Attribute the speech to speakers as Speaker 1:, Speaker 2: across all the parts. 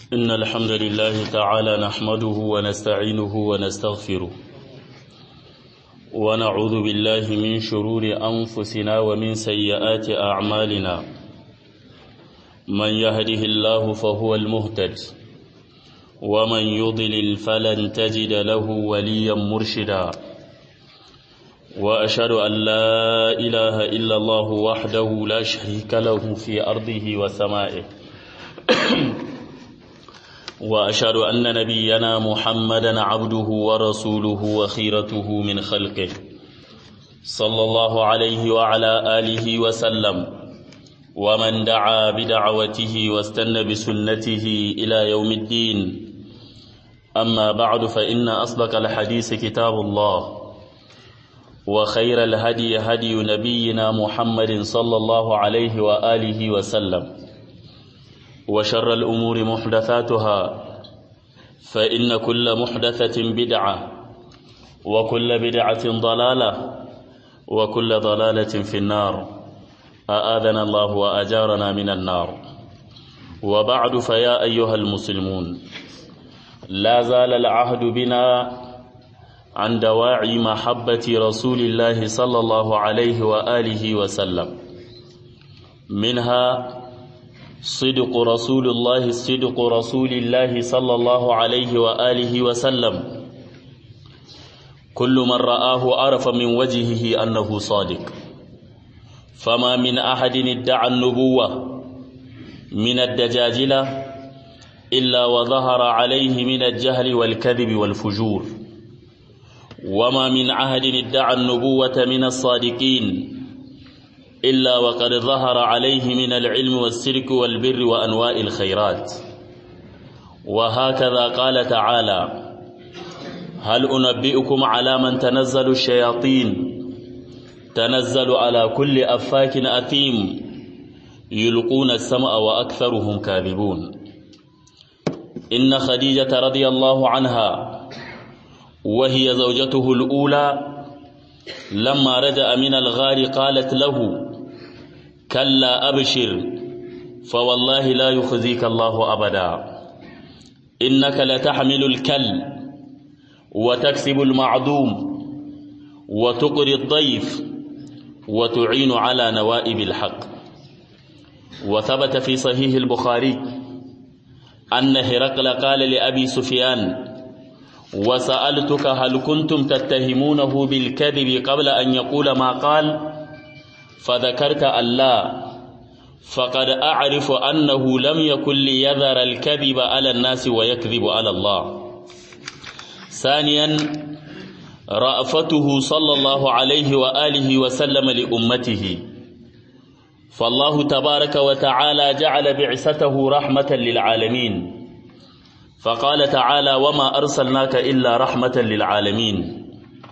Speaker 1: إن الحمد لله تعالى نحمده ونستعينه ونستغفره ونعوذ بالله من شرور أنفسنا ومن سيئات أعمالنا من يهده الله فهو المهتد ومن يضلل فلن تجد له وليا مرشدا وأشهد أن لا إله إلا الله وحده لا شريك له في أرضه وسمائه وأشهد أن نبينا محمدا عبده ورسوله وخيرته من خلقه صلى الله عليه وعلى آله وسلم ومن دعا بدعوته واستنى بسنته إلى يوم الدين أما بعد فإن أصدق الحديث كتاب الله وخير الهدي هدي نبينا محمد صلى الله عليه وآله وسلم وشر الأمور محدثاتها فإن كل محدثة بدعة وكل بدعة ضلالة وكل ضلالة في النار أآذنا الله وأجارنا من النار وبعد فيا أيها المسلمون لا زال العهد بنا عن دواعي محبة رسول الله صلى الله عليه وآله وسلم منها صدق رسول الله صدق رسول الله صلى الله عليه وآله وسلم كل من رآه عرف من وجهه أنه صادق فما من أحد ادعى النبوة من الدجاجلة إلا وظهر عليه من الجهل والكذب والفجور وما من عهد ادعى النبوة من الصادقين إلا وقد ظهر عليه من العلم والسرك والبر وأنواع الخيرات وهكذا قال تعالى هل أنبئكم على من تنزل الشياطين تنزل على كل أفاك أثيم يلقون السمع وأكثرهم كاذبون إن خديجة رضي الله عنها وهي زوجته الأولى لما رجع من الغار قالت له كلا أبشر فوالله لا يخزيك الله أبدا إنك لتحمل الكل وتكسب المعدوم وتقري الضيف وتعين على نوائب الحق وثبت في صحيح البخاري أن هرقل قال لأبي سفيان وسألتك هل كنتم تتهمونه بالكذب قبل أن يقول ما قال فذكرت ألا فقد أعرف أنه لم يكن ليذر الكذب على الناس ويكذب على الله ثانيا رأفته صلى الله عليه وآله وسلم لأمته فالله تبارك وتعالى جعل بعثته رحمة للعالمين فقال تعالى وما أرسلناك إلا رحمة للعالمين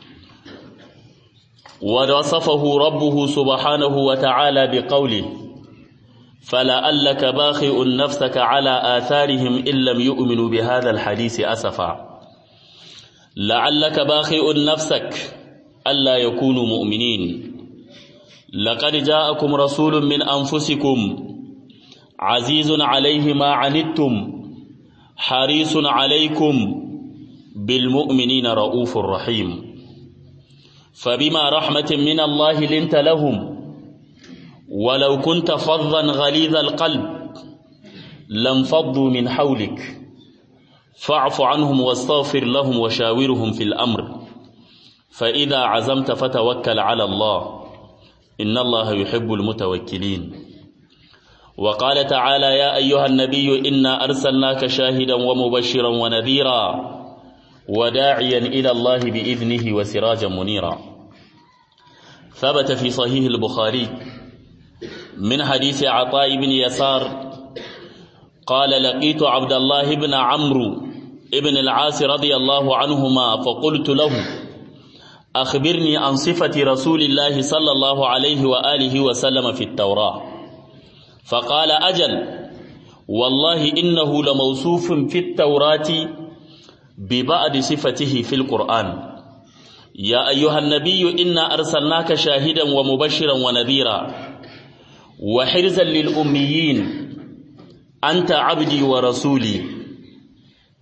Speaker 1: ووصفه ربه سبحانه وتعالى بقوله فلعلك باخئ نفسك على آثارهم إن لم يؤمنوا بهذا الحديث أسفا لعلك باخئ نفسك ألا يكونوا مؤمنين لقد جاءكم رسول من أنفسكم عزيز عليه ما عنتم حريص عليكم بالمؤمنين رؤوف رحيم فبما رحمة من الله لنت لهم ولو كنت فظا غليظ القلب لانفضوا من حولك فاعف عنهم واستغفر لهم وشاورهم في الأمر فإذا عزمت فتوكل على الله إن الله يحب المتوكلين وقال تعالى يا أيها النبي إنا أرسلناك شاهدا ومبشرا ونذيرا وداعيا إلى الله بإذنه وسراجا منيرا ثبت في صحيح البخاري من حديث عطاء بن يسار قال لقيت عبد الله بن عمرو ابن العاص رضي الله عنهما فقلت له أخبرني عن صفة رسول الله صلى الله عليه وآله وسلم في التوراة فقال أجل والله إنه لموصوف في التوراة ببعض صفته في القرآن يا أيها النبي إنا أرسلناك شاهدا ومبشرا ونذيرا وحرزا للأميين أنت عبدي ورسولي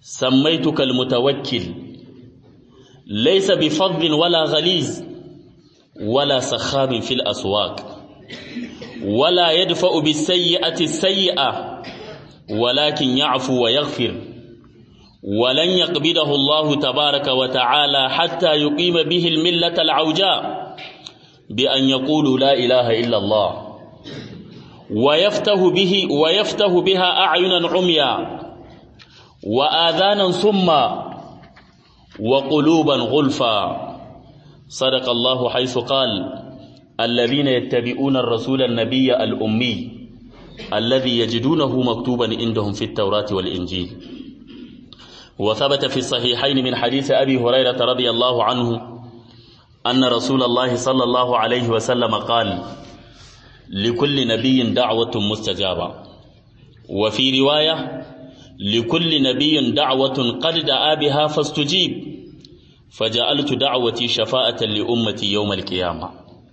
Speaker 1: سميتك المتوكل ليس بفض ولا غليظ ولا سخاب في الأسواق ولا يدفع بالسيئة السيئة ولكن يعفو ويغفر ولن يقبضه الله تبارك وتعالى حتى يقيم به الملة العوجاء بأن يقولوا لا إله إلا الله ويفتح به ويفتح بها أعينا عميا وآذانا صما وقلوبا غلفا صدق الله حيث قال الذين يتبعون الرسول النبي الأمي الذي يجدونه مكتوبا عندهم في التوراة والإنجيل وثبت في الصحيحين من حديث أبي هريرة رضي الله عنه أن رسول الله صلى الله عليه وسلم قال لكل نبي دعوة مستجابة وفي رواية لكل نبي دعوة قد دعا بها فاستجيب فجعلت دعوتي شفاءة لأمتي يوم القيامة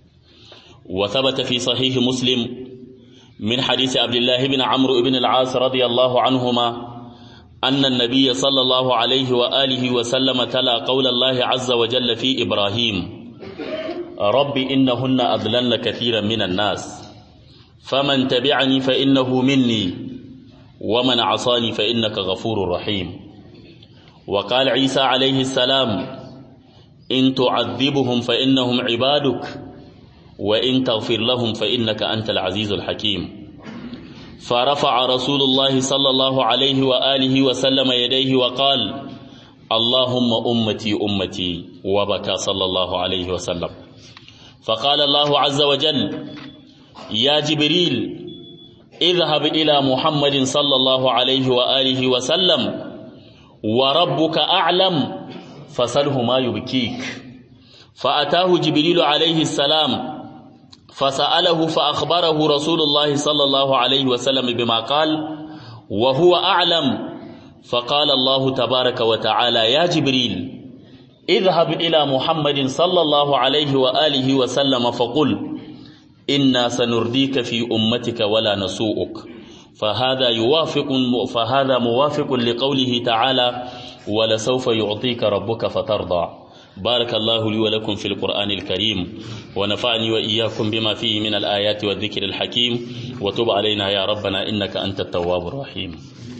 Speaker 1: وثبت في صحيح مسلم من حديث عبد الله بن عمرو بن العاص رضي الله عنهما أن النبي صلى الله عليه وآله وسلم تلا قول الله عز وجل في إبراهيم رب إنهن أضللن كثيرا من الناس فمن تبعني فإنه مني ومن عصاني فإنك غفور رحيم وقال عيسى عليه السلام إن تعذبهم فإنهم عبادك وإن تغفر لهم فإنك أنت العزيز الحكيم فرفع رسول الله صلى الله عليه وآله وسلم يديه وقال اللهم أمتي أمتي وبكى صلى الله عليه وسلم فقال الله عز وجل يا جبريل اذهب إلى محمد صلى الله عليه وآله وسلم وربك أعلم فسله ما يبكيك فأتاه جبريل عليه السلام فسأله فأخبره رسول الله صلى الله عليه وسلم بما قال وهو أعلم فقال الله تبارك وتعالى يا جبريل اذهب إلى محمد صلى الله عليه وآله وسلم فقل إنا سنرديك في أمتك ولا نسوءك فهذا يوافق فهذا موافق لقوله تعالى ولسوف يعطيك ربك فترضى بارك الله لي ولكم في القرآن الكريم ونفعني وإياكم بما فيه من الآيات والذكر الحكيم وتب علينا يا ربنا إنك أنت التواب الرحيم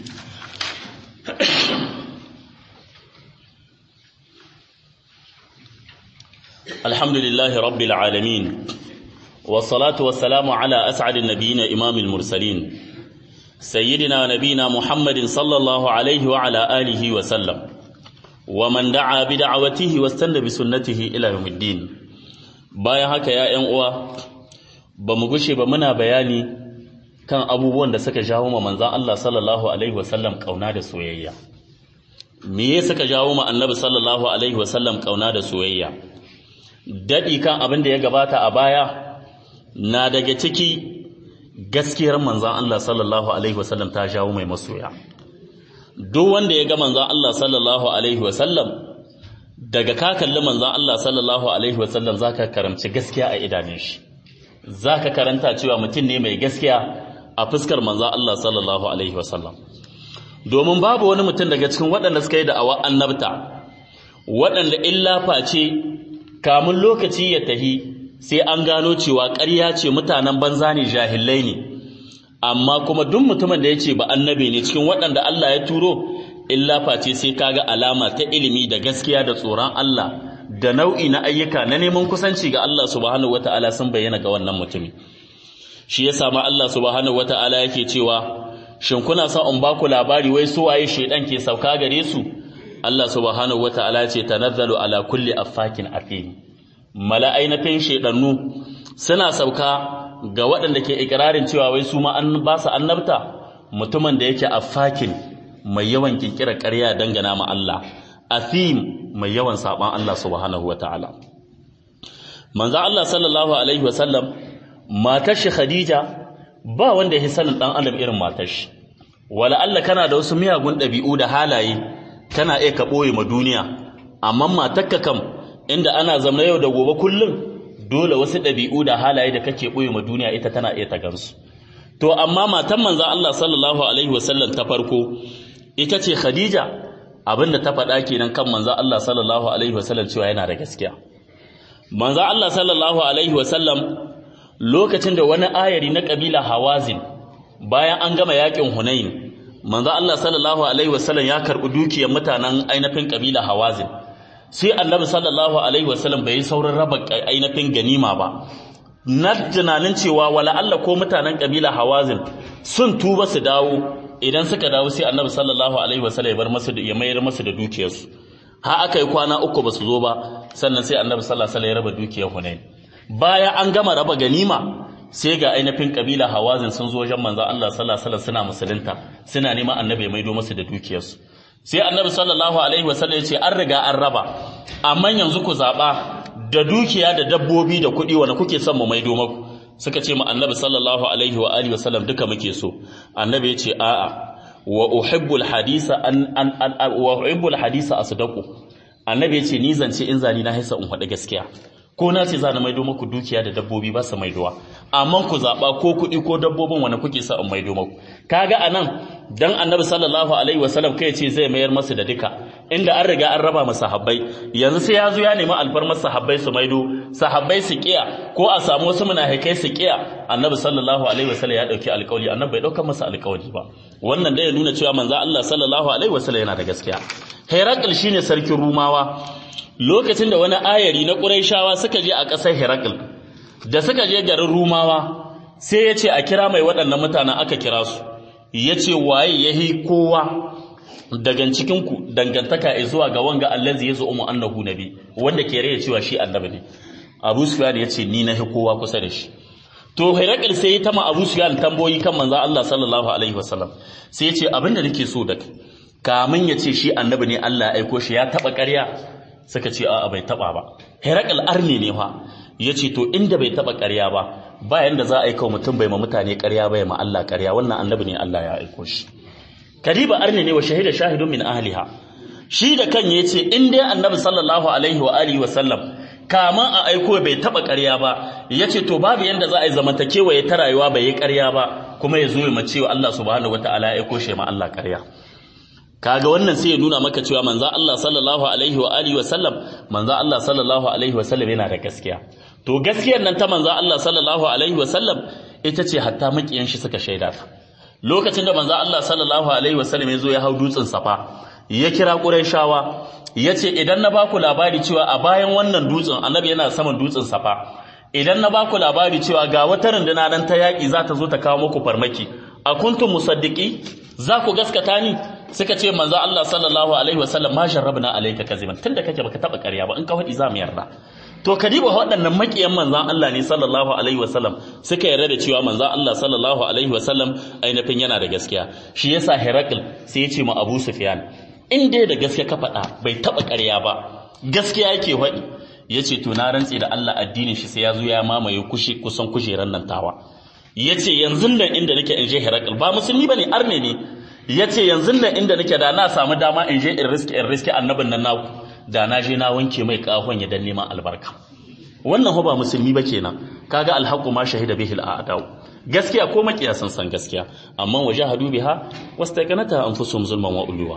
Speaker 1: الحمد لله رب العالمين والصلاة والسلام على أسعد النبيين إمام المرسلين سيدنا نبينا محمد صلى الله عليه وعلى آله وسلم ومن دعا بدعوته واستنى بسنته إلى يوم الدين bayan haka ya ƴan uwa ba mu gushe ba muna bayani kan abubuwan da suka jawo ma manzon Allah sallallahu alaihi wasallam kauna da soyayya me ya suka jawo ma annabi sallallahu alaihi wasallam kauna da soyayya dadi kan abin da ya gabata a baya na daga ciki gaskiyar manzon Allah sallallahu alaihi wasallam ta jawo mai masoya duk wanda ya ga manzon Allah sallallahu alaihi wasallam daga ka kalli manzon Allah sallallahu alaihi wasallam zaka karamci gaskiya a idanun shi zaka karanta cewa mutum ne mai gaskiya a fuskar manzon Allah sallallahu alaihi wasallam domin babu wani mutum daga cikin waɗanda suka yi da'awa annabta waɗanda illa face kamun lokaci ya tahi sai an gano cewa ƙarya ce mutanen banza ne jahilai ne amma kuma duk mutumin da ya ce ba annabi ne cikin waɗanda Allah ya turo illa face sai kaga alama ta ilimi da gaskiya da tsoron Allah da nau'i na ayyuka na neman kusanci ga Allah subhanahu wata'ala sun bayyana ga wannan mutumi shi ya sama Allah subhanahu wata'ala yake cewa shin kuna son in baku labari wai su waye shedan ke sauka gare su Allah subhanahu wata'ala ya ce tanazzalu ala kulli affakin afim mala'ainatin shedannu suna sauka ga waɗanda ke ikirarin cewa wai su ma an ba su annabta mutumin da yake affakin mai yawan kinkirar ƙarya dangana ma Allah athim mai yawan saban Allah subhanahu wata'ala manzo Allah sallallahu alaihi wasallam matar shi Khadija ba wanda ya sanin dan adam irin matar shi wala Allah kana da wasu miyagun ɗabi'u da halaye kana iya ka ɓoye ma duniya amma matarka kam inda ana zama yau da gobe kullum dole wasu ɗabi'u da halaye da kake ɓoye ma duniya ita tana iya ta gansu to amma matan manzan Allah sallallahu alaihi wasallam ta farko ita ce Khadija abinda ta faɗa kenan kan manzo Allah sallallahu alaihi wasallam cewa yana da gaskiya manzo Allah sallallahu alaihi wasallam lokacin da wani ayari na kabila Hawazin bayan an gama yakin Hunain manzo Allah sallallahu alaihi wasallam ya karbi dukiyar mutanen ainihin kabila Hawazin sai annabi sallallahu alaihi wasallam bai saurin raba ainihin ganima ba na tunanin cewa wala Allah ko mutanen kabila Hawazin sun tuba su dawo idan suka dawo sai annabi sallallahu alaihi wasallam ya bar masu ya mayar masu da dukiyarsu ha aka yi kwana uku ba su zo ba sannan sai annabi sallallahu alaihi wasallam ya raba dukiyar Hunain bayan an gama raba ganima sai ga ainihin kabila Hawazin sun zo wajen manzo Allah sallallahu alaihi wasallam suna musulunta suna neman annabi ya maido masu da dukiyarsu sai annabi sallallahu alaihi wasallam ya ce an riga an raba amma yanzu ku zaba da dukiya da dabbobi da kuɗi wanda kuke son mu maido maku suka ce mu annabi sallallahu alaihi wa alihi wasallam duka muke so annabi ya ce a'a wa uhibbul hadisa an an wa uhibbul hadisa asdaqu annabi ya ce ni zance in zani na haisa in faɗi gaskiya ko na ce za na maido maku dukiya da dabbobi ba su maidowa amma ku zaɓa ko kuɗi ko dabbobin wanda kuke sa in maido maku kaga anan dan annabi sallallahu alaihi wasallam kai ce zai mayar masu da duka inda an riga an raba masa sahabbai yanzu sai ya zo ya nemi alfarmar sahabbai su maido sahabbai su kiya ko a samu wasu munafikai su kiya annabi sallallahu alaihi wasallam ya dauki alƙawari annabi bai dauka masa alƙawari ba wannan dai ya nuna cewa manzo Allah sallallahu alaihi wasallam yana da gaskiya Herakl shine sarkin Rumawa lokacin da wani ayari na Qurayshawa suka je a ƙasar Herakl da suka je garin Rumawa sai ya ce a kira mai waɗannan mutanen aka kira su ya ce waye yahi kowa daga cikinku dangantaka ya zuwa ga wanga allazi yazo umu annahu nabi wanda ke raya cewa shi annabi ne Abu Sufyan ya ce ni na hi kowa kusa da shi to Herakl sai ya tama Abu Sufyan tamboyi kan manzo Allah sallallahu alaihi wasallam sai ya ce abinda nake so da kamin ya ce shi annabi ne Allah ya aiko shi ya taba ƙarya suka ce a'a bai taba ba Herakl arni ne fa yace to inda bai taba ƙarya ba bayan da za a aika mutum bai ma mutane ƙarya bai ma Allah ƙarya wannan annabi ne Allah ya aiko shi kadiba arni ne wa shahida shahidun min ahliha shi da kan yace in dai annabi sallallahu alaihi wa alihi wa sallam kaman a aiko bai taba ƙarya ba yace to babu yanda za a yi zamantakewa ya ta rayuwa bai yi ƙarya ba kuma ya zo ya mace wa Allah subhanahu wataala ya aiko shi ma Allah ƙarya kaga wannan sai ya nuna maka cewa manzo Allah sallallahu alaihi wa alihi wa sallam manzo Allah sallallahu alaihi wa sallam yana da gaskiya to gaskiyar nan ta manzo Allah sallallahu alaihi wa sallam ita ce hatta makiyan shi suka shaida ta lokacin da manzo Allah sallallahu alaihi wa sallam ya zo ya hau dutsen safa ya kira Qurayshawa yace idan na baku labari cewa a bayan wannan dutsen annabi yana saman dutsen safa idan na baku labari cewa ga wata runduna nan ta yaki za ta zo ta kawo muku farmaki a kuntum musaddiqi za ku gaskata ni suka ce manzo Allah sallallahu alaihi wasallam ma jarrabna alayka kaziban tunda kake baka taba ƙarya ba in ka faɗi za mu yarda to kadiba waɗannan makiyan manzon Allah ne sallallahu alaihi wasallam suka yarda da cewa manzon Allah sallallahu alaihi wasallam ainihin yana da gaskiya shi yasa Herakl sai ya ce ma Abu Sufyan in dai da gaskiya ka faɗa bai taba ƙarya ba gaskiya yake faɗi yace to na rantse da Allah addinin shi sai ya zo ya mamaye kushi kusan kujeran nan tawa yace yanzu nan inda nake in je Herakl ba musulmi bane arne ne yace yanzu nan inda nake da na samu dama in je in riski in riski annabin nan naku da na je na wanke mai kahon ya dan neman albarka wannan ba musulmi ba kenan kaga alhaqu ma shahida bihi al'adau gaskiya ko makiya san san gaskiya amma wajahadu biha wastaqanata anfusuhum zulman wa uluwa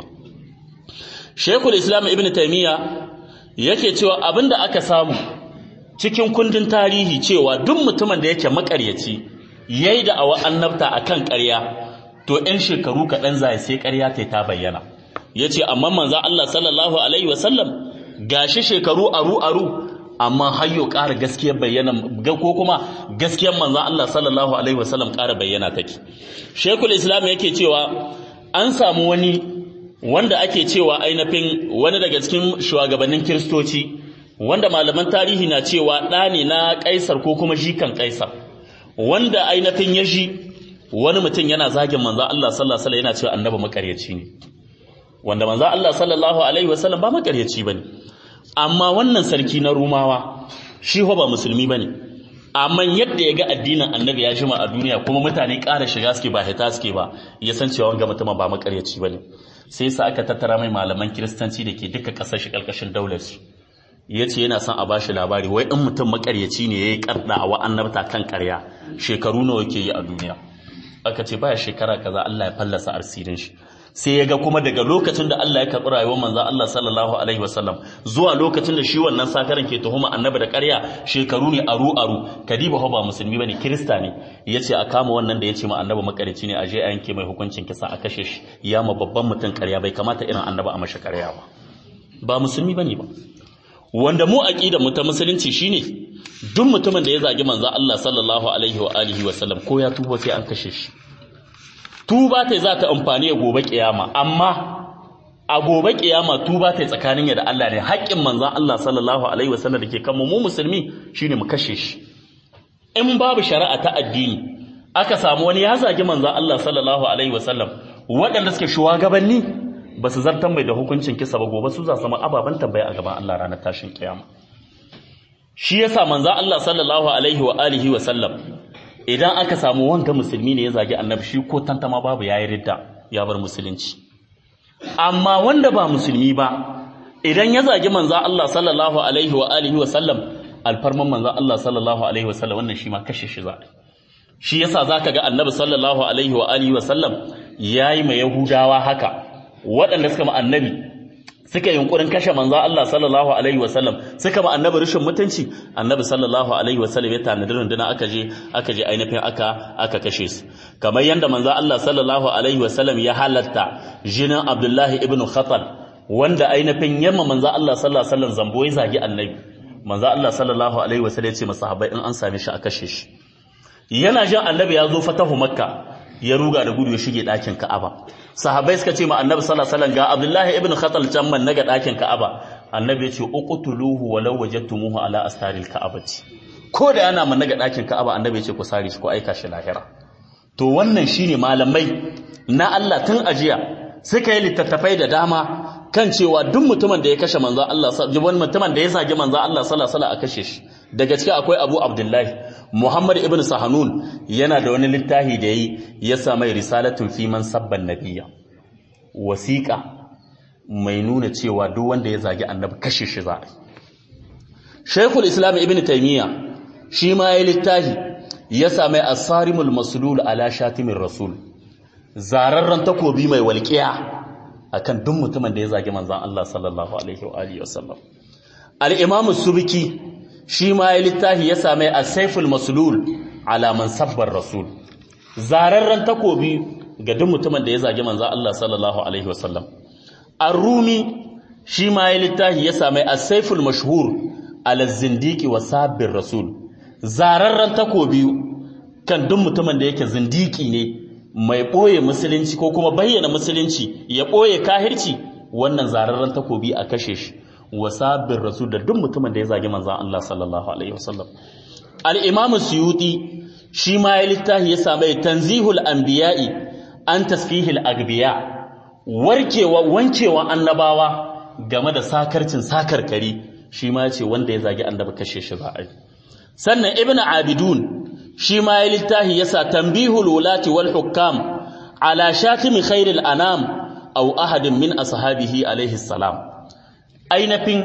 Speaker 1: Sheikhul Islam Ibn Taymiyyah yake cewa abinda aka samu cikin kundin tarihi cewa duk mutumin da yake makaryaci yayi da awa annabta akan ƙarya to ɗan shekaru kaɗan zai sai ƙarya ta ta bayyana yace amma manzo Allah sallallahu alaihi wasallam gashi shekaru aru aru amma hayyo ƙara gaskiyar bayyana ko kuma gaskiyar manzo Allah sallallahu alaihi wasallam ƙara bayyana take Sheikhul Islam yake cewa an samu wani wanda ake cewa ainihin wani daga cikin shugabannin kiristoci wanda malaman tarihi na cewa ɗa ne na kaisar ko kuma jikan kaisar wanda ainihin ya ji wani mutum yana zagin manzo Allah sallallahu alaihi wasallam yana cewa annabi makaryaci ne wanda manzo Allah sallallahu alaihi wasallam ba makaryaci bane amma wannan sarki na Rumawa shi ba musulmi bane amma yadda ya ga addinin annabi ya jima a duniya kuma mutane ƙara shiga suke ba hita suke ba ya san cewa wanga mutum ba makaryaci bane sai sa aka tattara mai malaman kiristanci da ke duka ƙasar shi ƙarƙashin daular su ya ce yana son a ba shi labari wai in mutum makaryaci ne ya yi karɗa wa annabta kan ƙarya shekaru nawa yake yi a duniya aka ce baya shekara kaza Allah ya fallasa asirin shi sai ya ga kuma daga lokacin da Allah ya karɓi rayuwar manzon Allah sallallahu alaihi wasallam zuwa lokacin da shi wannan sakaran ke tuhuma annabi da ƙarya shekaru ne aru aru kadiba ba musulmi bane kirista ne yace a kama wannan da yace ma annabi makarici ne a je a yanke mai hukuncin kisa a kashe shi ya ma babban mutum ƙarya bai kamata irin annabi a mashi ƙarya ba ba musulmi bane ba wanda mu aqida mu ta musulunci shine duk mutumin da ya zagi manzon Allah sallallahu alaihi wa alihi wa sallam ko ya tuba sai an kashe shi tuba ta za ta amfani a gobe kiyama amma a gobe kiyama tuba ta tsakanin ya da Allah ne haƙƙin manzon Allah sallallahu alaihi wa sallam dake kan mu mu musulmi shine mu kashe shi in babu shari'a ta addini aka samu wani ya zagi manzon Allah sallallahu alaihi wa sallam waɗanda suke shugabanni ba su zartan mai da hukuncin kisa ba gobe su za su zama ababen tambaya a gaban Allah ranar tashin kiyama shi yasa manzo Allah sallallahu alaihi wa alihi wa sallam idan aka samu wanga musulmi ne ya zagi annabi shi ko tantama babu yayi ridda ya bar musulunci amma wanda ba musulmi ba idan ya zagi manzo Allah sallallahu alaihi wa alihi wa sallam alfarman manzo Allah sallallahu alaihi wa sallam wannan shi ma kashe shi za shi yasa zaka ga annabi sallallahu alaihi wa alihi wa sallam yayi ma yahudawa haka waɗanda suka ma annabi suka yunkurin kashe manzo Allah sallallahu alaihi wasallam suka ma annabi rushin mutunci annabi sallallahu alaihi wasallam ya tanadi runduna aka je aka je ainihin aka aka kashe su kamar yanda manzo Allah sallallahu alaihi wasallam ya halatta jinin Abdullahi ibn Khatal wanda ainihin yamma manzo Allah sallallahu alaihi wasallam zambo ya zagi annabi manzo Allah sallallahu alaihi wasallam ya ce masahabai in an same shi a kashe shi yana jin annabi ya zo fatahu makka ya ruga da gudu ya shige ɗakin ka'aba sahabbai suka ce ma annabi sallallahu alaihi wasallam ga abdullahi ibn khatal can man naga ɗakin ka'aba annabi ya ce uqtuluhu walau wajadtumuhu ala astaril ka'abati ko da yana man naga ɗakin ka'aba annabi ya ce ku sare shi ko aika shi lahira to wannan shine malamai na Allah tun ajiya suka yi littattafai da dama kan cewa duk mutumin da ya kashe manzo Allah wani mutumin da ya zagi manzo Allah sallallahu alaihi wasallam a kashe shi daga ciki akwai Abu Abdullahi Muhammad ibn Sahanun yana da wani littafi da yi ya sa mai risalatun fi man sabban nabiyya wasiqa mai nuna cewa duk wanda ya zagi annabi kashe shi za a Sheikhul Islam Ibn Taymiyyah shi ma ya littafi ya sa mai asarimul maslul ala shatimin rasul zararren takobi mai walƙiya akan duk mutumin da ya zagi manzon Allah sallallahu alaihi wa alihi wasallam al-Imam Subki shi ma ya littafi ya same as-Saiful Maslul ala man sabbar rasul zararren takobi ga duk mutumin da ya zagi manzon Allah sallallahu alaihi wasallam ar-Rumi shi ma ya littafi ya same as-Saiful Mashhur ala zindiki wa sabbir rasul zararren takobi kan duk mutumin da yake zindiki ne mai ɓoye musulunci ko kuma bayyana musulunci ya ɓoye kahirci wannan zararren takobi a kashe shi wa sabbin rasul da duk mutumin da ya zagi manzan Allah sallallahu alaihi wasallam al-imam suyuti shi ma ya littafi ya same tanzihul anbiya'i an tasfihil agbiya warkewa wancewa annabawa game da sakarcin sakarkari shi ma ya ce wanda ya zagi annabi kashe shi za a yi sannan ibnu abidun shi ma ya littafi yasa tambihul wulati wal hukam ala shatimi khairil anam aw ahadin min ashabihi alaihi salam ainafin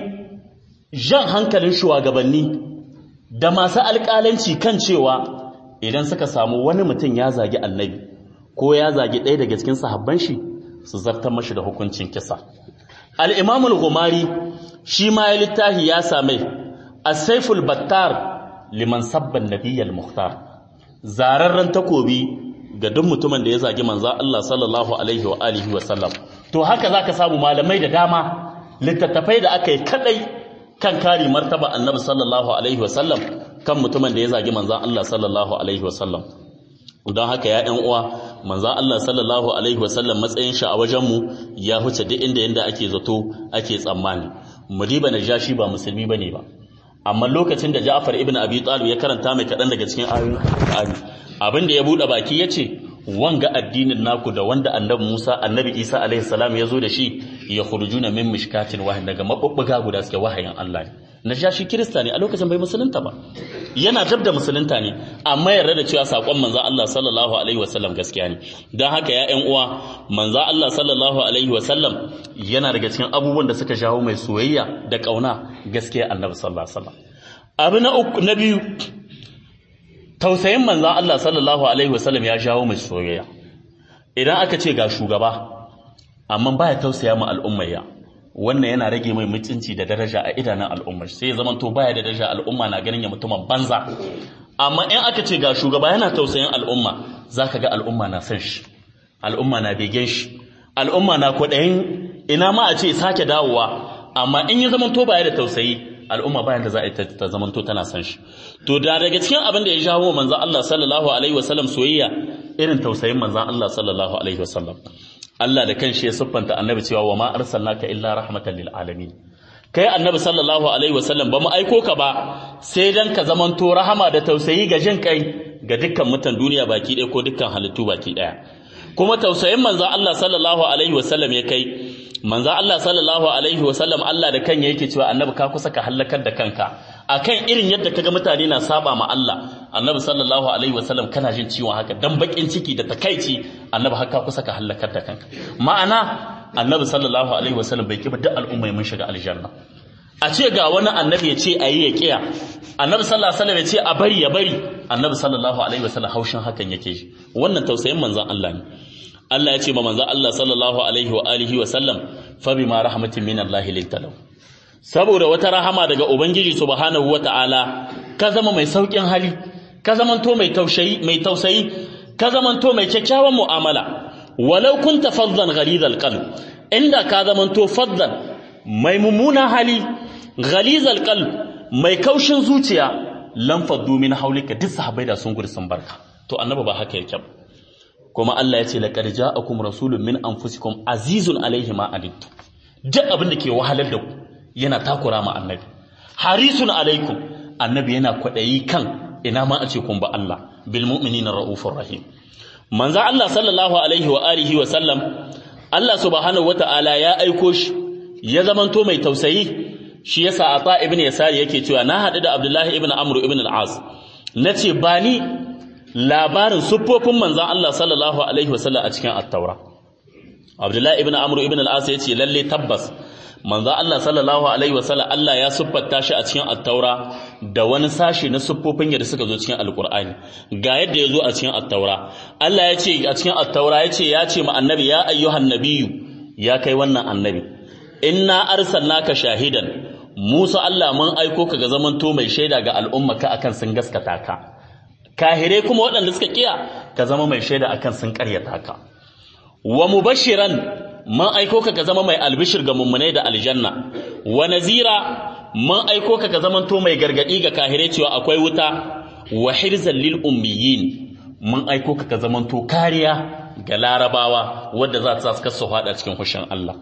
Speaker 1: jan hankalin shugabanni da masu alƙalanci kan cewa idan suka samu wani mutum ya zagi annabi ko ya zagi ɗaya daga cikin sahabban shi su zartar mashi da hukuncin kisa al-imam al-ghumari shi ma ya littafi ya same as-sayful battar liman sabban nabiyyal muhtar zararren takobi ga duk mutumin da ya zagi manzo Allah sallallahu alaihi wa alihi wa sallam to haka zaka samu malamai da dama littattafai da aka yi kadai kan kare martaba annabi sallallahu alaihi wa sallam kan mutumin da ya zagi manzo Allah sallallahu alaihi wa sallam don haka ya ɗan uwa manzo Allah sallallahu alaihi wa sallam matsayin shi a wajen mu ya huce duk inda yanda ake zato ake tsammani mudiba najashi ba musulmi bane ba amma lokacin da Ja'far ibn Abi Talib ya karanta mai kaɗan daga cikin ayoyin Qur'ani abin da ya buɗe baki yace wanga addinin naku da wanda annabi Musa annabi Isa alaihi salam ya zo da shi ya khurujuna min mishkatin wahid daga mabubbuga guda suke wahayin Allah ne najashi kirista ne a lokacin bai musulunta ba yana dab da musulunta ne amma yarda da cewa sakon manzo Allah sallallahu alaihi wasallam gaskiya ne dan haka ya ƴan uwa manzo Allah sallallahu alaihi wasallam yana daga cikin abubuwan da suka jawo mai soyayya da kauna gaskiya annabi sallallahu alaihi wasallam abu na uku na biyu tausayin manzo Allah sallallahu alaihi wasallam ya jawo mai soyayya idan aka ce ga shugaba amma baya tausaya ma al'ummayya wannan yana rage mai mutunci da daraja a idanun al'ummar sai ya zamanto baya da daraja al'umma na ganin ya mutumin banza amma in aka ce ga shugaba yana tausayin al'umma zaka ga al'umma na san shi al'umma na begen shi al'umma na kwaɗayin ina ma a ce sake dawowa amma in ya zamanto baya da tausayi al'umma bayan da za a yi ta zamanto tana san shi to da daga cikin abin da ya jawo manzon Allah sallallahu alaihi wasallam soyayya irin tausayin manzon Allah sallallahu alaihi wasallam Allah da kanshi ya siffanta annabi cewa wa ma arsalnaka illa rahmatan lil alamin kai annabi sallallahu alaihi wasallam ba mu aiko ka ba sai dan ka zamanto rahama da tausayi ga jin kai ga dukkan mutan duniya baki ɗaya ko dukkan halittu baki ɗaya kuma tausayin manzon Allah sallallahu alaihi wasallam ya kai manzon Allah sallallahu alaihi wasallam Allah da kan yake cewa annabi ka kusa ka halakar da kanka akan irin yadda kaga mutane na saba ma Allah annabi sallallahu alaihi wasallam kana jin ciwon haka dan bakin ciki da takaici annabi haka kusa ka halakar da kanka ma'ana annabi sallallahu alaihi wasallam bai kiba duk al'umma mun shiga aljanna a ce ga wani annabi ya ce ayi ya kiya annabi sallallahu alaihi wasallam ya ce a bari ya bari annabi sallallahu alaihi wasallam haushin hakan yake shi wannan tausayin manzon Allah ne Allah ya ce ma manzon Allah sallallahu alaihi wa alihi wa sallam fa bima rahmatin min Allah lintalau saboda wata rahama daga ubangiji subhanahu wataala ka zama mai saukin hali ka zamanto mai tausayi mai tausayi ka zamanto mai kyakkyawan mu'amala walau kunta faddan ghalidhal qalb inda ka zamanto faddan mai mummunan hali ghalidhal qalb mai kaushin zuciya lam faddu min haulika duk sahabbai da sun gudu sun barka to annabi ba haka yake ba kuma Allah ya ce laqad ja'akum rasulun min anfusikum azizun alaihi ma anittum duk abin da ke wahalar da ku yana takura ma annabi harisun alaikum annabi yana kwadayi kan ina ma a ce kun ba Allah bil mu'minina raufur rahim manzo Allah sallallahu alaihi wa alihi wa sallam Allah subhanahu wata'ala ya aiko shi ya zamanto mai tausayi shi yasa ata ibn yasari yake cewa na hadu da abdullahi ibn amr ibn al-as nace ba ni labarin siffofin manzon Allah sallallahu alaihi wa sallam a cikin at-taura abdullahi ibn amr ibn al-as yace lalle tabbas manzo Allah sallallahu alaihi wasallam Allah ya siffata shi a cikin at-taura da wani sashi na siffofin yadda suka zo cikin alqur'ani ga yadda ya zo a cikin at-taura Allah ya ce a cikin at-taura ya ce ya ce ma annabi ya ayyuhan nabiyyu ya kai wannan annabi inna arsalnaka shahidan Musa Allah mun aiko ka ga zamanto mai shaida ga al'ummaka akan sun gaskata ka kahire kuma waɗanda suka kiya ka zama mai shaida akan sun ƙaryata ka wa mubashiran man aiko ka ka zama mai albishir ga mummunai da aljanna wa nazira man aiko ka ka zamanto mai gargadi ga kahire cewa akwai wuta wa hirzan lil ummiyin man aiko ka ka zamanto kariya ga larabawa wadda za ta saka su fada cikin hushin Allah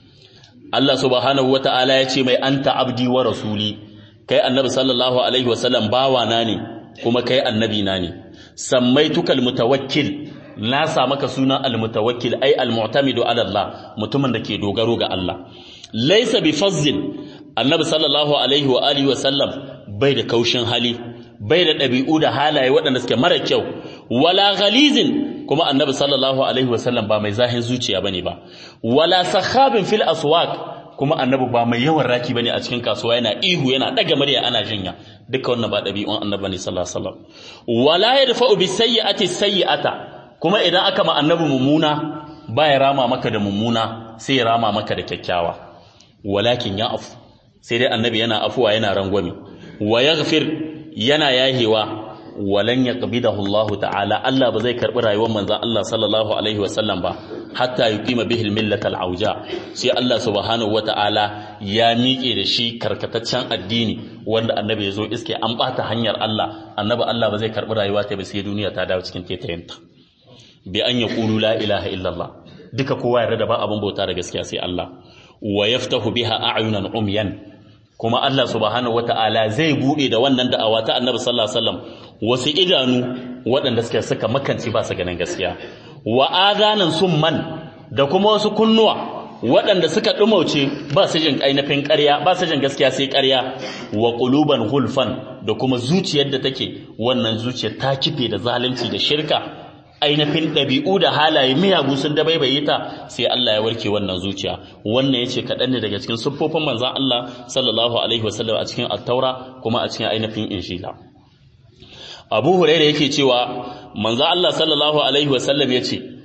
Speaker 1: Allah subhanahu wata'ala ya ce mai anta abdi wa rasuli kai annabi sallallahu alaihi wasallam bawa na ne kuma kai annabi na ne sammaituka mutawakkil na sa maka suna almutawakkil ai almu'tamidu ala Allah mutumin da ke dogaro ga Allah laysa bi fazzin annabi sallallahu alaihi wa alihi wa sallam bai da kaushin hali bai da dabi'u da halaye waɗanda suke mara kyau wala ghalizin kuma annabi sallallahu alaihi wa sallam ba mai zahin zuciya bane ba wala sakhabin fil aswaq kuma annabi ba mai yawan raki bane a cikin kasuwa yana ihu yana daga murya ana jinya duka wannan ba dabi'un annabi ne sallallahu alaihi wasallam wala yadfa'u bis sayyi'ati sayyi'ata kuma idan aka ma annabi mummuna ba ya rama maka da mummuna sai ya rama maka da kyakkyawa walakin ya afu sai dai annabi yana afuwa yana rangwami wa yaghfir yana yahewa walan yaqbidahu Allah ta'ala Allah ba zai karbi rayuwar manzon Allah sallallahu alaihi wasallam ba hatta yuqima bihi al-millata al-auja sai Allah subhanahu wata'ala ya miƙe da shi karkataccen addini wanda annabi ya zo iske an bata hanyar Allah annabi Allah ba zai karbi rayuwa ta ba sai duniya ta dawo cikin tetayenta bi an ya ƙulu la ilaha illallah duka kowa yarda da ba abin bauta da gaskiya sai Allah wa yaftahu biha a'yunan umyan kuma Allah subhanahu wata'ala zai bude da wannan da'awa ta Annabi sallallahu alaihi wasallam wasu idanu waɗanda suka suka makanci ba su ganin gaskiya wa adanan summan da kuma wasu kunnuwa waɗanda suka dumauce ba su jin ainihin ƙarya ba su jin gaskiya sai ƙarya wa quluban hulfan da kuma zuciyar da take wannan zuciyar ta kife da zalunci da shirka ainihin ɗabi'u da halaye miyagu sun dabaibaye ta sai Allah ya warke wannan zuciya wannan yace kaɗan ne daga cikin siffofin manzon Allah sallallahu alaihi wasallam a cikin at-taura kuma a cikin ainihin injila Abu Hurairah yake cewa manzon Allah sallallahu alaihi wasallam yace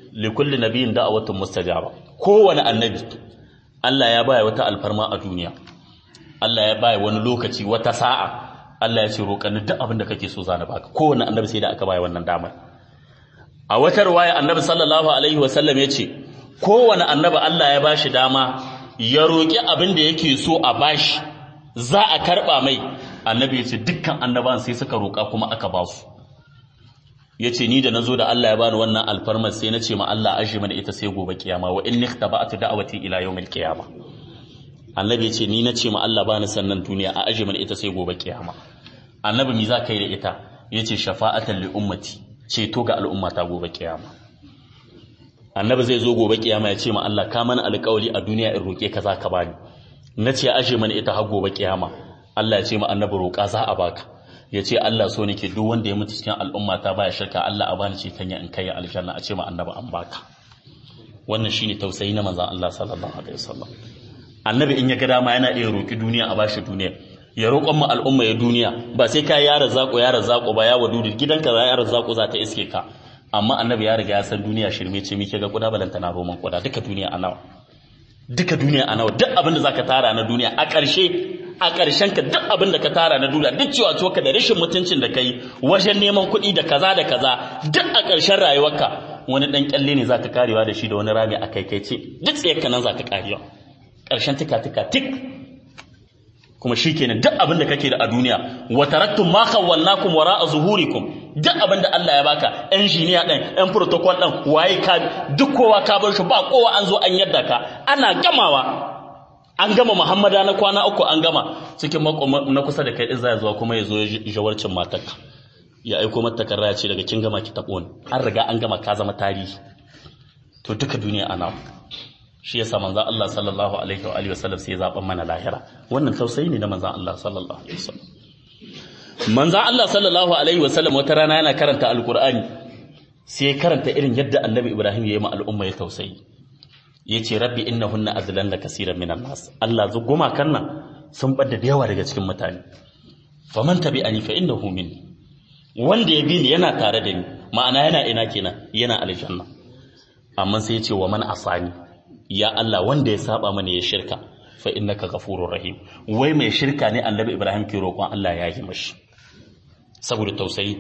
Speaker 1: li kulli nabiyyin da'watun mustajaba kowane annabi Allah ya baya wata alfarma a duniya Allah ya baya wani lokaci wata sa'a Allah ya ce roƙani duk abin da kake so zana baka kowane annabi sai da aka baya wannan damar a wata riwaya annabi sallallahu alaihi wasallam ya ce kowane annabi Allah ya bashi dama ya roƙi abin da yake so a bashi za a karɓa mai annabi ya ce dukkan annaban sai suka roƙa kuma aka ba su ya ce ni da na zo da Allah ya bani wannan alfarmar sai na ce ma Allah ashe mana ita sai gobe kiyama wa in niktaba'atu da'awati ila yawmil qiyama annabi ya ce ni na ce ma Allah bani sannan duniya a ashe mana ita sai gobe kiyama annabi mi za ka yi da ita ya ce shafa'atan li ummati ceto ga al'umma ta gobe kiyama annabi zai zo gobe kiyama ya ce ma Allah ka mana alƙawari a duniya in roƙe ka za ka bani na ce ashe mana ita har gobe kiyama Allah ya ce ma annabi roƙa za a baka ya ce Allah so nake duk wanda ya mutu cikin al'umma ta baya shirka Allah a bani ceton ya in kai aljanna a ce ma annabi an baka wannan shine tausayi na manzon Allah sallallahu alaihi wasallam annabi in ya ga dama yana iya roƙi duniya a bashi duniya ya roƙon mu al'umma ya duniya ba sai ka yara zako yara zako ba ya wadudu gidanka za yara zako za ta iske ka amma annabi ya riga ya san duniya shirme ce muke ga kuda balanta na roman kuda duka duniya a nawa duka duniya a nawa duk abin da zaka tara na duniya a ƙarshe a ƙarshen ka duk abin da ka tara na duniya duk cewa to ka da rashin mutuncin da kai wajen neman kuɗi da kaza da kaza duk a ƙarshen rayuwarka wani dan kyalle ne zaka karewa da shi da wani rami a kai kai ce duk tsayar ka nan zaka karewa ƙarshen tika tika tik kuma shikenan duk abin da kake da a duniya wa taraktum ma khawwalnakum wara'a zuhurikum duk abin da Allah ya baka engineer din ɗan protocol din waye ka duk kowa ka bar shi ba kowa an zo an yadda ka ana gamawa an gama Muhammada na kwana uku an gama cikin na kusa da kai din zai zuwa kuma ya zo jawarcin matarka ya aiko mata takarra ya ce daga kin gama ki tabo ni an riga an gama ka zama tarihi to duka duniya ana shi yasa manzon Allah sallallahu alaihi wa alihi wasallam sai ya zaban mana lahira wannan tausayi ne na manzon Allah sallallahu alaihi wasallam manzon Allah sallallahu alaihi wasallam wata rana yana karanta alqur'ani sai ya karanta irin yadda annabi Ibrahim ya yi ma al'umma ya tausayi yace rabbi innahunna azlanna kaseeran minan nas Allah zuguma kanna sun bada da yawa daga cikin mutane faman tabi'ani fa innahu minni wanda ya bi ni yana tare da ni ma'ana yana ina kenan yana aljanna amma sai ya ce wa man asani ya Allah wanda ya saba mana ya shirka fa innaka ghafurur rahim wai mai shirka ne annabi Ibrahim ke roƙon Allah ya yi mashi saboda tausayi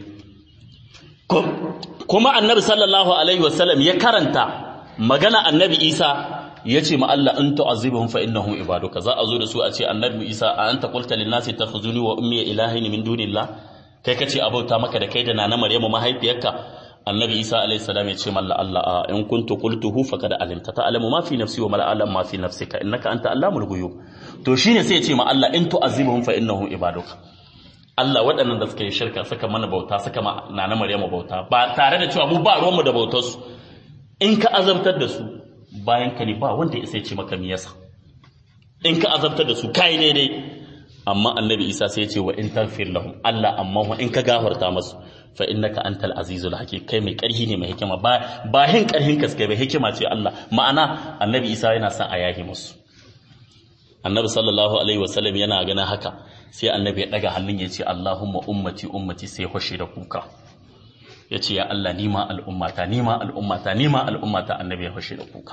Speaker 1: kuma annabi sallallahu alaihi wasallam ya karanta magana annabi Isa ya ce ma Allah in tu'azibuhum fa innahum ibaduka za a zo da su a ce annabi Isa a anta qulta lin nasi takhuzuni wa ummi ilahin min dunillah kai kace abauta maka da kai da nana Maryamu mahaifiyarka annabi Isa alaihi salam ya ce malla Allah in kuntu qultuhu faqad alimta ta'lamu ma fi nafsi wa ma la a'lamu ma fi nafsika innaka anta allamul ghuyub to shine sai ya ce ma Allah in tu'azibuhum fa innahum ibaduka Allah waɗannan da suka yi shirka suka mana bauta suka ma nana Maryamu bauta ba tare da cewa mu ba ruwanmu da bautar su in ka azabtar da su bayan ka ne ba wanda ya sai ce maka me yasa in ka azabtar da su kai ne dai amma annabi Isa sai ya ce wa in taghfir lahum Allah amma wa in ka gafarta masu fa innaka antal azizul hakim kai mai karhi ne mai hikima ba ba hin karhin kaskai ba hikima ce Allah ma'ana annabi Isa yana son a yahi musu annabi sallallahu alaihi wasallam yana ganin haka sai annabi ya daga hannun ya ce Allahumma ummati ummati sai hoshe da kuka ya ce ya Allah nima al'ummata nima al'ummata nima al'ummata annabi ya hoshe da kuka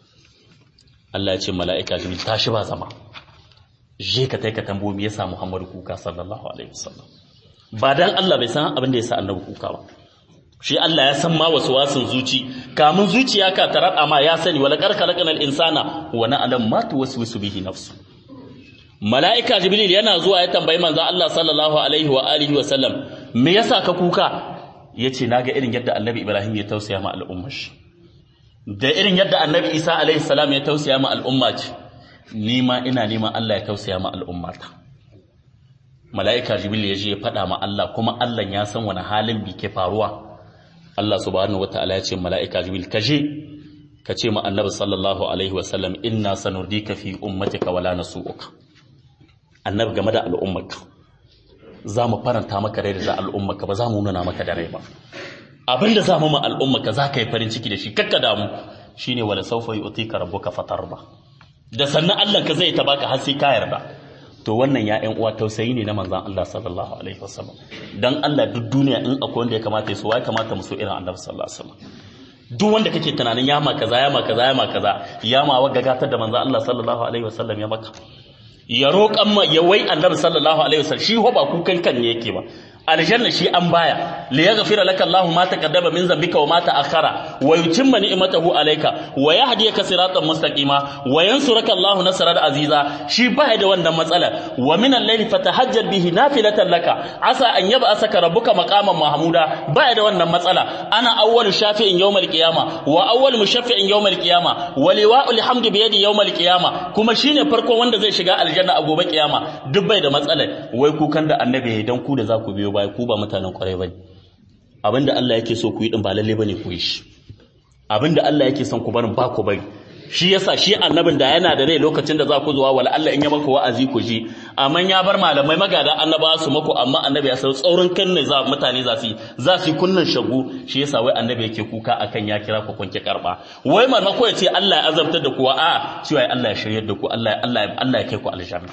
Speaker 1: Allah ya ce mala'ika jibril tashi ba zama je ka tai ka tambo me yasa Muhammadu kuka sallallahu alaihi wasallam ba dan Allah bai san abin da yasa annabi kuka ba shi Allah ya san ma wasu wasun zuci kamun zuciya ka tarar ma ya sani wala karkalakal insana wa na'lam ma tuwaswisu bihi nafsu mala'ika jibril yana zuwa ya tambayi manzo Allah sallallahu alaihi wa alihi wa sallam me yasa ka kuka yace naga irin yadda annabi Ibrahim ya tausaya ma al'ummar shi da irin yadda annabi Isa alaihi salam ya tausaya ma al'umma ce ni ma ina neman Allah ya tausaya ma al'ummata mala'ika jibril ya je ya faɗa ma Allah kuma Allah ya san wani halin bi ke faruwa Allah subhanahu wataala ya ce mala'ika jibril ka je ka ce ma annabi sallallahu alaihi wa sallam inna sanurdika fi ummatika wala nasu'uka annabi game da al'ummarka za mu faranta maka rai da al'ummarka ba za mu nuna maka da rai ba abinda za mu ma al'ummarka za ka yi farin ciki da shi kakka damu shine wala sawfa yu'tika rabbuka fatarda da sannan Allah ka zai ta baka har sai ka yarda to wannan ya ƴan uwa tausayi ne na manzon Allah sallallahu alaihi wasallam dan Allah duk duniya in akwai wanda ya kamata ya so ya kamata mu so irin Annabi sallallahu alaihi wasallam duk wanda kake tunanin ya ma kaza ya ma kaza ya ma kaza ya ma wa gagatar da manzo Allah sallallahu alaihi wasallam ya maka ya roƙan ma ya wai annabi sallallahu alaihi wasallam shi ho ba kukan kan ne yake ba aljanna shi an baya li yaghfira laka Allahu ma taqaddama min dhanbika wa ma ta'akhkhara wa yutimma ni'matahu alayka wa yahdiyaka siratan mustaqima wa yansuraka Allahu nasran aziza shi baya da wannan matsala wa min al-layli fatahajjal bihi nafilatan laka asa an yab'asaka rabbuka maqaman mahmuda baya da wannan matsala ana awwalu shafi'in yawmal qiyama wa awwalu mushaffi'in yawmal qiyama wa liwa'ul hamdi bi yadi yawmal qiyama kuma shine farko wanda zai shiga aljanna a gobe kiyama duk bai da matsala wai kukan da annabi dan ku da za ku biyo baya ku ba mutanen kwarai bane abinda Allah yake so ku yi din ba lalle bane ku yi shi abinda Allah yake son ku barin ba ku bari shi yasa shi annabin da yana da rai lokacin da za ku zuwa wala Allah in ya maka wa'azi ku ji amma ya bar malamai magada annaba su mako amma annabi ya san tsaurin kan ne za mutane za su za su kunnan shagu shi yasa wai annabi yake kuka akan ya kira ku kunki karba wai marmako ya ce Allah ya azabtar da ku a cewa Allah ya shiryar da ku Allah Allah Allah ya kai ku aljanna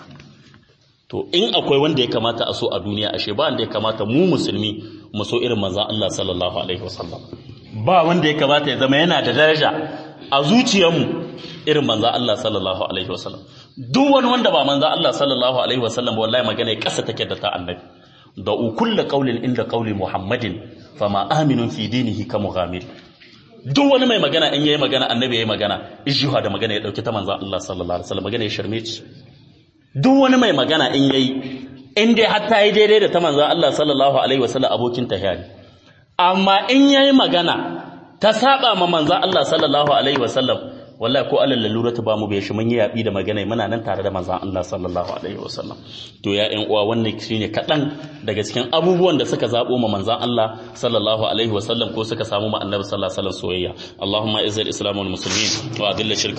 Speaker 1: to in akwai wanda ya kamata a so a duniya ashe ba wanda ya kamata mu musulmi mu so irin manzon Allah sallallahu alaihi wasallam ba wanda ya kamata ya zama yana da daraja a zuciyarmu irin manzon Allah sallallahu alaihi wasallam duk wani wanda ba manzon Allah sallallahu alaihi wasallam wallahi magana ya kasa take da ta annabi da kullu qawlin inda qawli muhammadin fama aminun fi dinihi ka mughamir duk wani mai magana in yayi magana annabi yayi magana ijuha da magana ya dauki ta manzon Allah sallallahu alaihi wasallam magana ya sharme ci duk wani mai magana in yayi in dai har ta yi daidai da ta manzon Allah sallallahu alaihi wasallam abokin tahiya ne amma in yayi magana ta saba ma manzon Allah sallallahu alaihi wasallam wallahi ko alal lalurata ba mu bai shi mun yi yabi da magana muna nan tare da manzon Allah sallallahu alaihi wasallam to ya ƴan uwa wannan shine kadan daga cikin abubuwan da suka zabo ma manzon Allah sallallahu alaihi wasallam ko suka samu ma annabi sallallahu alaihi wasallam soyayya Allahumma izzil islam wal muslimin wa adilla shirka